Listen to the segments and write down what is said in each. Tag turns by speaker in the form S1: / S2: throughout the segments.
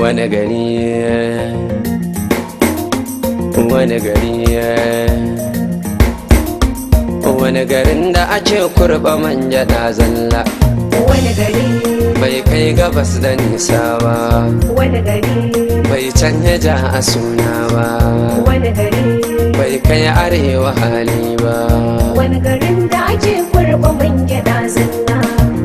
S1: wani gari wani gari wani garin da ake kurba manja da zalla
S2: wani gari
S1: bai kai gabas da nisa ba
S2: wani gari
S1: bai canja ja a suna ba
S2: wani gari
S1: bai kai arewa hali ba
S2: wani garin da ake kurba man gyada zalla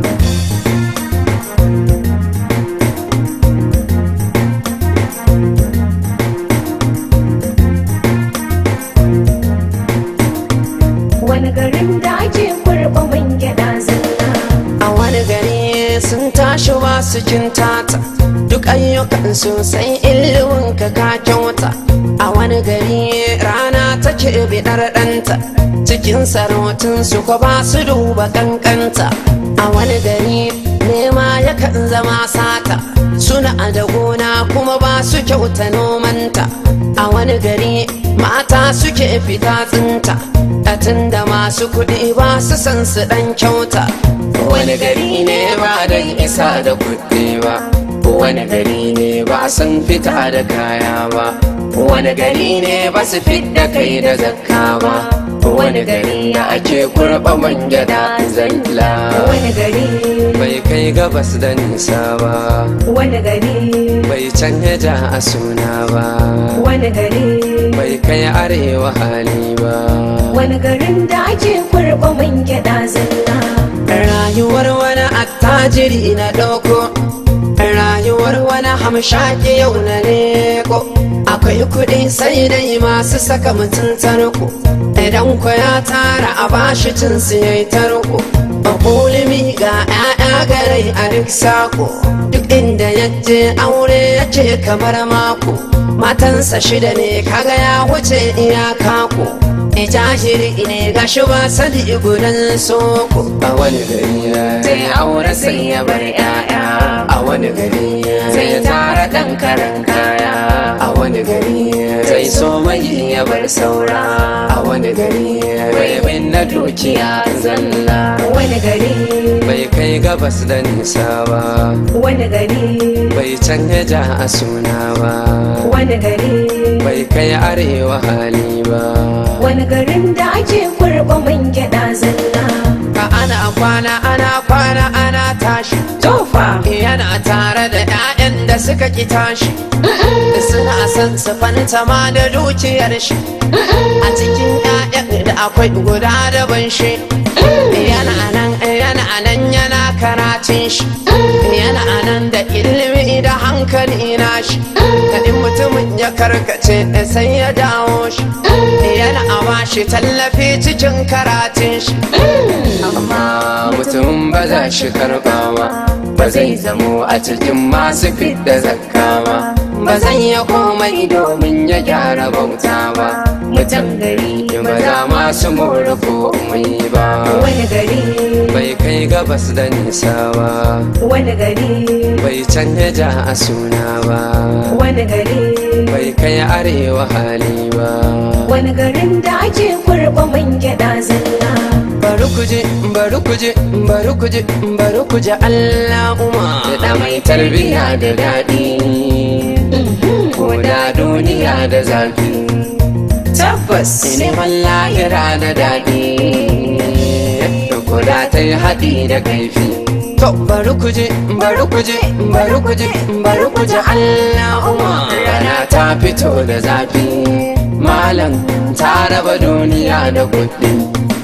S2: wani garin da ake kurba man gyada zalla
S1: a wani gari sun tashi ba su tata duk ayyukan sosai ilimin ka ka kyauta a wani gari rana take bidar ɗanta cikin sarautun su ko ba su duba kankanta a wani gari nema yakan zama sata suna da gona kuma ba su kyauta nomanta a wani gari mata suke fita tsinta Katin da masu kuɗi ba su san su ɗan kyauta wani gari ne ba don isa da kuɗi ba wani gari ne ba san fita da kaya ba wani gari ne ba su fidda kai da zakka ba wani gari ya ake kurɓa manja da zalla
S2: wani gari
S1: bai kai gabas da nisa ba
S2: wani gari
S1: bai canja ja a suna ba
S2: wani gari
S1: bai kai arewa hali ba
S2: wani garin da ake kurba man gyada zalla
S1: rayuwar wani attajiri na ɗauko rayuwar wani hamshaki yau na leko akwai kuɗi sai dai masu saka mutum tarko idan ku ya tara a bashi cin yayi tarko kulimi ga 'ya'ya garai a duk sako duk inda yaje aure yake kamar mako matansa shida ne kaga ya wuce iyaka ko e jahiri ne ga shi ba sani gudan soko a wani gari zai aure sai ya bar 'ya'ya a wani gari zai tara ɗan karan kaya a wani gari zai so mai ya bar saura a wani gari bai bin na dukiya zalla
S2: wani gari
S1: bai kai gabas da nisa ba
S2: wani gari
S1: bai canja ja a suna ba
S2: wani gari
S1: bai kai arewa hali ba
S2: wani garin da ake kurba man gyada zalla
S1: ka ana kwana ana kwana ana tashi
S2: tofa
S1: yana tare da 'ya'yan da suka ki tashi suna son su fantama da dukiyar shi a cikin 'ya'yan da akwai guda da ban shi yana nan yana nan yana karatun shi yana nan da ilimi da hankali na shi in mutumin ya karkace sai ya dawo shi yana a bashi tallafi cikin karatun shi amma mutum ba za shi karɓa ba ba zai zamo a cikin masu fidda zakka ba ba zan ya komai domin ya gyara bauta ba mutum gari ba za masu more komai ba
S2: wani gari
S1: bai kai gabas da nisa ba
S2: wani gari
S1: bai canja ja a suna ba
S2: wani gari
S1: bai kai arewa hali ba
S2: wani garin da ake kurba man gyada zalla
S1: bari kuje bari kuje bari kuje bari kuje Allahumma da mai tarbiya da daɗi ko da duniya da zafi tabbas neman lahira da daɗi ko da ta yi haɗi da kaifi to bari kuje bari kuje bari kuje bari kuje Allahumma rana ta fito da zafi malam ta raba duniya da kuɗi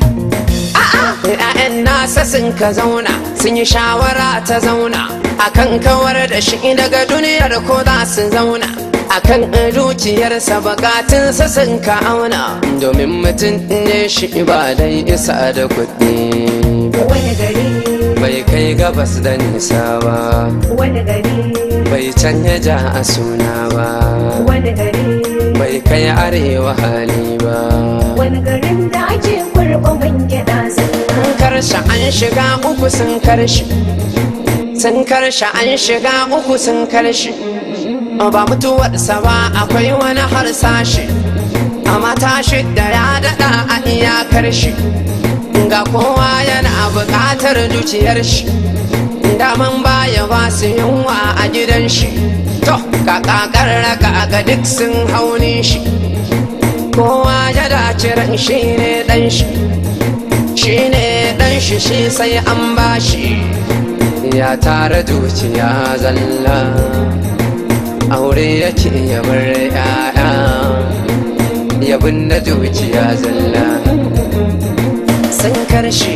S1: ‘Ya'yan nasa sun ka zauna sun yi shawara ta zauna akan kawar da shi daga duniyar ko za su zauna akan dukiyarsa bukatunsa sun ka auna domin mutum ne shi ba dai isa da kuɗi ba.
S2: wani gari
S1: bai kai gabas da nisa ba
S2: wani gari
S1: bai canja ja a suna ba
S2: wani gari
S1: bai kai arewa hali ba
S2: wani garin da ake kurba man gyada zalla
S1: Sun karshe an shiga uku sun karshe sun karshe an shiga uku sun karshe ba mutuwarsa ba akwai wani harsashi amma tashi da ya daɗa a iyakar shi ga kowa yana buƙatar dukiyar shi daman baya ba su yunwa a gidan shi to kakakar raka ga duk sun hauni shi kowa ya dace ran shi ne dan shi shi ne dan shi shi sai an bashi ya tara dukiya zalla aure yake ya bar ya'ya ya binne dukiya zalla sun karshe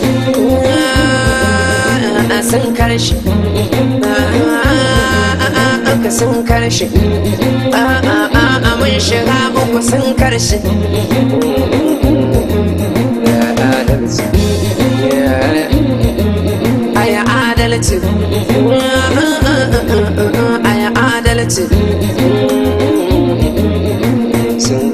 S1: sun karshe ka sun karshe mun shiga uku sun karshe aya adalci aya adalci sun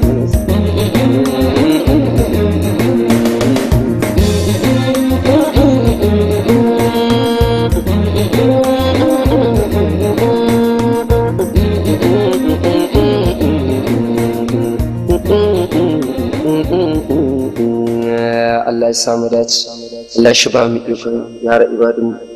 S1: Allah ya samu dace Allah shi ba mu ikon yara ibadun